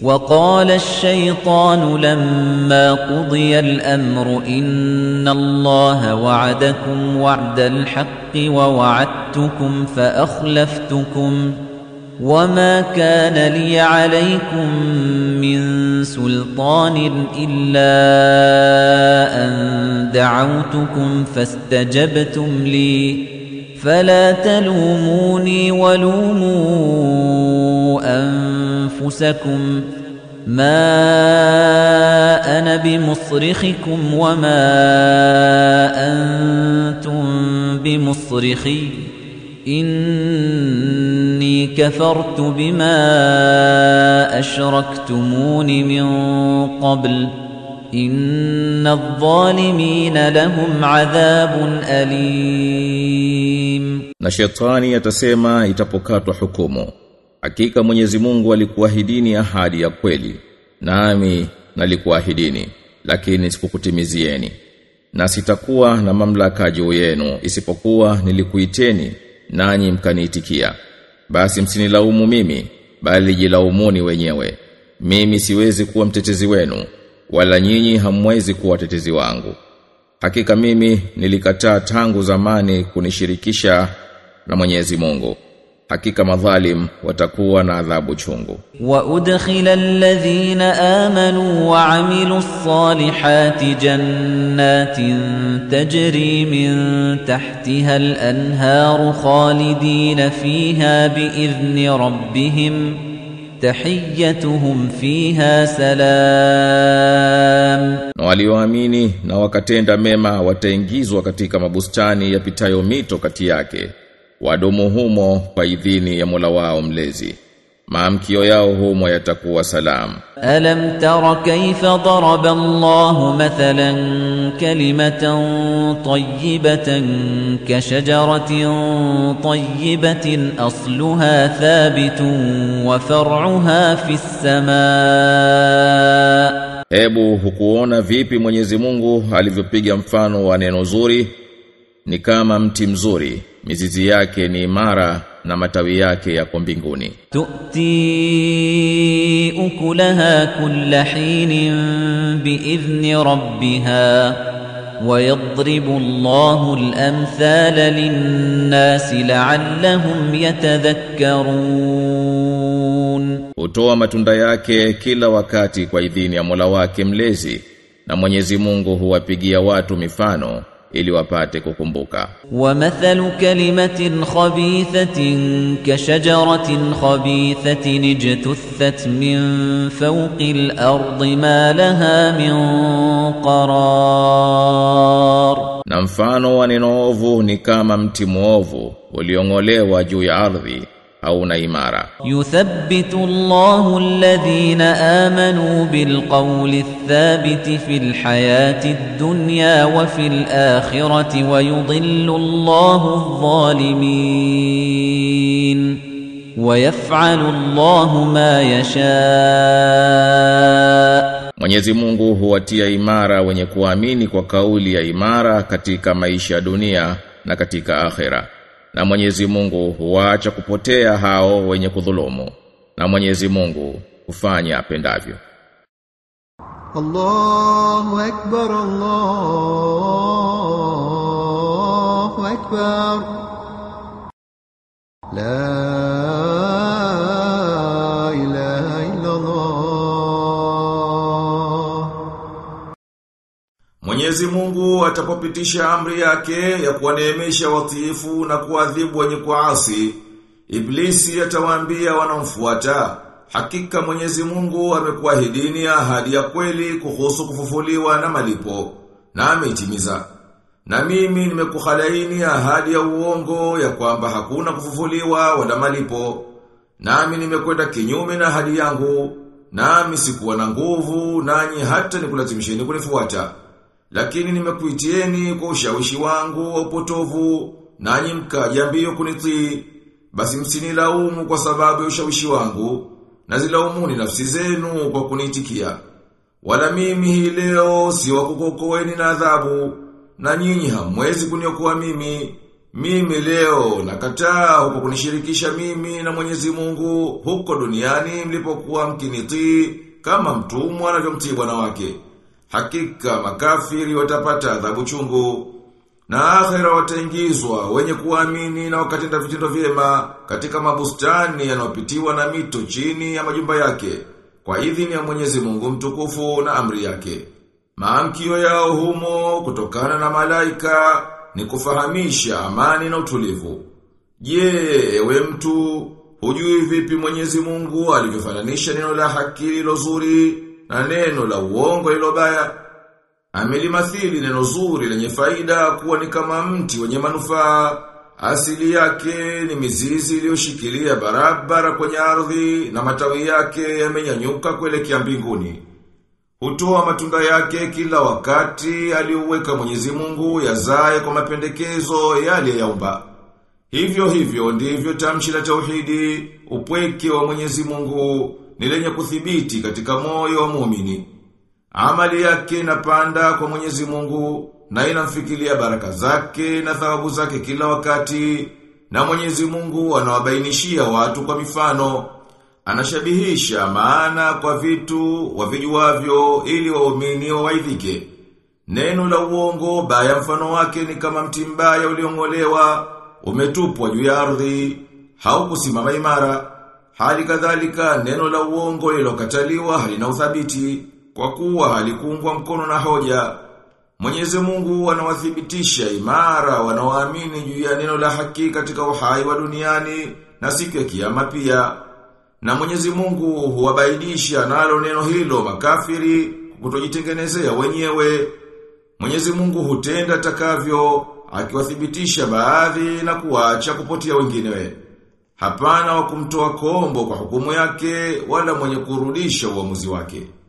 وقال الشيطان لما قضي الأمر إن الله وعدكم وعد الحق ووعدتكم فأخلفتكم وما كان لي عليكم من سلطان إلا أن دعوتكم فاستجبتم لي فلا تلوموني ولوموا أنفسكم ما أنا بمصرخكم وما أنتم بمصرخي إني كفرت بما أشركتمون من قبل إن الظالمين لهم عذاب أليم Na shetani atasema itapokatwa hukumu. Hakika Mwenyezi Mungu alikuahidini ahadi ya kweli. Nami nalikuahidini, lakini sikukutimizieni. Na sitakuwa na mamlaka juu yenu isipokuwa nilikuiteni nanyi mkaniitikia. Basi msinilaumu mimi, bali jilaumuni wenyewe. Mimi siwezi kuwa mtetezi wenu, wala nyinyi hamwezi kuwa watetezi wangu. Hakika mimi nilikataa tangu zamani kunishirikisha na Mwenyezi Mungu. Hakika madhalim watakuwa na adhabu chungu. وأدخل الذين آمنوا وعملوا الصالحات جنات تجري من تحتها الأنهار خالدين فيها بإذن ربهم تحيتهم فيها سلام Na walioamini na wakatenda mema wataingizwa katika mabustani yapitayo mito kati yake. Wadumu humo kwa idhini ya Mola wao mlezi. Maamkio yao humo yatakuwa salamu. ألم تر كيف ضرب الله مثلا كلمة طيبة كشجرة طيبة أصلها ثابت وفرعها في السماء Hebu hukuona vipi Mwenyezi Mungu alivyopiga mfano wa neno zuri ni kama mti mzuri mizizi yake ni imara na matawi yake yako mbinguni تؤتي أكلها كل حين بإذن ربها ويضرب الله الأمثال للناس لعلهم يتذكرون hutoa matunda yake kila wakati kwa idhini ya Mola wake mlezi na Mwenyezi Mungu huwapigia watu mifano ili wapate kukumbuka ومثل كلمة خبيثة كشجرة خبيثة اجتثت من فوق الأرض ما لها من قرار na mfano wa neno ovu ni kama mti mwovu uliong'olewa juu ya ardhi hauna imara يثبت الله الذين آمنوا بالقول الثابت في الحياة الدنيا وفي الآخرة ويضل الله الظالمين ويفعل الله ما يشاء Mwenyezi Mungu huwatia imara wenye kuamini kwa kauli ya imara katika maisha ya dunia na katika akhera. Na Mwenyezi Mungu huacha kupotea hao wenye kudhulumu. Na Mwenyezi Mungu hufanya apendavyo. الله أكبر الله أكبر لا إله إلا الله Mwenyezi Mungu atapopitisha amri yake ya kuwaneemesha watiifu na kuadhibu wenye kuasi, Iblisi atawaambia wanaomfuata, hakika Mwenyezi Mungu amekuahidini ahadi ya kweli kuhusu kufufuliwa na malipo, na ameitimiza. Na mimi nimekukhalaini ahadi ya uongo ya kwamba hakuna kufufuliwa wala malipo. Nami nimekwenda kinyume na ahadi yangu, nami sikuwa na nguvu nanyi hata nikulazimisheni kunifuata. Lakini nimekuitieni kwa ushawishi wangu wa upotovu, nanyi mkaja mbio kunitii. Basi msinilaumu kwa sababu ya ushawishi wangu, na zilaumuni nafsi zenu kwa kuniitikia. Wala mimi hii leo si wa kukuokoeni na adhabu, na nyinyi hamwezi kuniokoa mimi, Mimi leo nakataa huko kunishirikisha mimi na Mwenyezi Mungu huko duniani mlipokuwa mkinitii kama mtumwa anavyomtii bwana wake. Hakika makafiri watapata adhabu chungu. Na akhera wataingizwa wenye kuamini na wakatenda vitendo vyema katika mabustani yanayopitiwa na mito chini ya majumba yake kwa idhini ya Mwenyezi Mungu mtukufu na amri yake. Maamkio yao humo kutokana na malaika ni kufahamisha amani na utulivu. Je, ewe mtu, hujui vipi Mwenyezi Mungu alivyofananisha neno la haki lilo zuri na neno la uongo lilo baya? Amelimathili neno zuri lenye faida kuwa ni kama mti wenye manufaa. Asili yake ni mizizi iliyoshikilia barabara kwenye ardhi na matawi yake yamenyanyuka kuelekea mbinguni. Hutoa matunda yake kila wakati aliuweka Mwenyezi Mungu yazae kwa mapendekezo yale yaumba. Hivyo hivyo ndivyo tamshi la tauhidi, upweke wa Mwenyezi Mungu ni lenye kuthibiti katika moyo wa muumini. Amali yake inapanda kwa Mwenyezi Mungu na inamfikilia baraka zake na thawabu zake kila wakati na Mwenyezi Mungu anawabainishia watu kwa mifano anashabihisha maana kwa vitu wavijuavyo ili waumini wawaidhike. Neno la uongo baya mfano wake ni kama mti mbaya uliong'olewa, umetupwa juu ya ardhi, haukusimama imara. Hali kadhalika neno la uongo lilokataliwa halina uthabiti kwa kuwa halikuungwa mkono na hoja. Mwenyezi Mungu anawathibitisha imara wanaoamini juu ya neno la haki katika uhai wa duniani na siku ya kiyama pia. Na Mwenyezi Mungu huwabaidisha nalo neno hilo makafiri kutojitengenezea wenyewe. Mwenyezi Mungu hutenda takavyo akiwathibitisha baadhi na kuacha kupotea wenginewe. Hapana wa kumtoa kombo kwa hukumu yake wala mwenye kurudisha uamuzi wake.